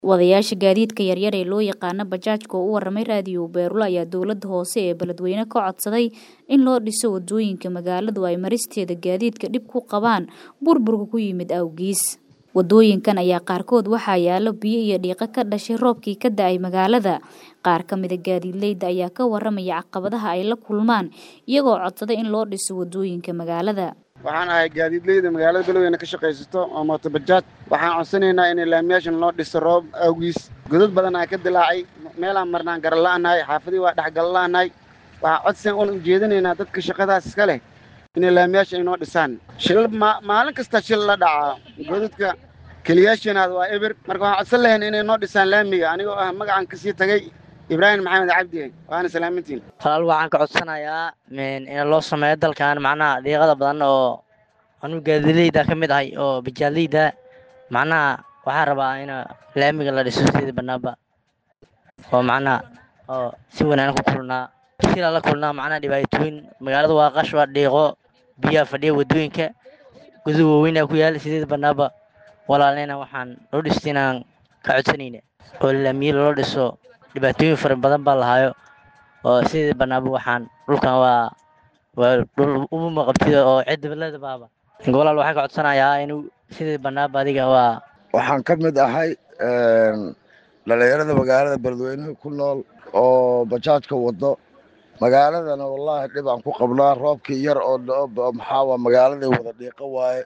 Wadayaasha gaadiidka yaryar ee loo yaqaano bajaajka oo u waramay raadiyo Beerula ayaa dowladda hoose ee beledweyne ka codsaday in loo dhiso wadooyinka magaaladu ay maristeeda gaadiidka dhib ku qabaan burburka ku yimid awgiis. Wadooyinkan ayaa qaarkood waxaa yaalo biyo iyo dhiiqo ka dhashay roobkii ka da'ay magaalada. Qaar ka mid a gaadiidleyda ayaa ka waramaya caqabadaha ay la kulmaan iyagoo codsaday in loo dhiso wadooyinka magaalada. waxaan ahay gaadiidleyda magaalada beledweyne ka shaqaysato oo mooto bajaaj waxaan codsanaynaa in laamiyaashan loo dhiso roob awgiis godad badan aa ka dilaacay meelaan marnaan garala'anahay xaafadii waa dhexgala'anahay waxaan codsan un ujeedinaynaa dadka shaqadaas iska leh inay laamiyaasha inoo dhisaan shilal maalin kasta shil la dhacaa godadka keliyaashanaad waa eber marka waxaan codsan lahayn inay noo dhisaan laamiga anigoo ah magacan kasii tagay ibraahim maxamed cabdi waana salaamintiin talaal waxaan ka codsanayaa in loo sameeyo dalkan macnaha dhiiqada badan oo anigu gaadileyda ka mid ahay oo bijaaleyda macnaha waxaan rabaa in laamiga la dhiso sidii banaanba oo macnaha oo si wanaagsan ku kulnaa silaa la kulnaa macnaha dhibaatooyin magaalada waa qash waa dhiiqo biyaha fadhiya wadooyinka gudu waaweyn ku yaala sideed banaanba walaalena waxaan loo dhistay inaan ka codsanayna oo laamiye loo dhiso dhibaatooyin fara badan baa lahaayo oo sidii banaanba waxaan dhulkan waa waa dhul uma qabtida oo cidibalada baaba gobolaal waxaan ka codsanayaa inuu sidii banaanba adiga waa waxaan ka mid ahay dhalinyarada magaalada beledweynaha ku nool oo bajaajka wado magaaladana wallaahi dhib aan ku qabnaa roobkii yar oo maxaa waa magaaladay wada dhiiqo waaye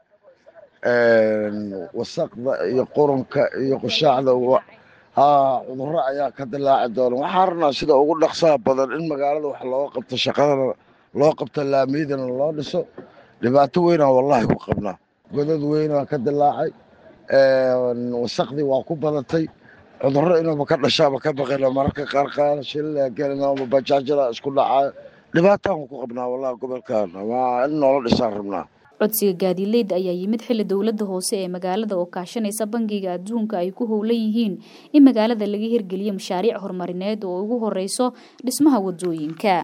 wasaqda iyo qurunka iyo qushaacda haa cudurro ayaa ka dilaaci doona waxaan rabnaa sida ugu dhaqsaha badan in magaalada wax looga qabto shaqadana loo qabto laamiyadana loo dhiso dhibaato weynaa wallaahi ku qabnaa godad weynaa ka dilaacay wasaqdii waa ku badatay cudurro inuuba ka dhashaaba ka baqina mararka qaar qaar shilila gelina bajaajada isku dhacayo dhibaataan ku qabnaa wallahi gobolkan waa in noola dhisaan rabnaa codsiga gaadiidleyda ayaa yimid xilli dowladda hoose ee magaalada oo kaashanaysa bangiga adduunka ay ku howlan yihiin in magaalada laga hirgeliyo mashaariic horumarineed oo ugu horeyso dhismaha wadooyinka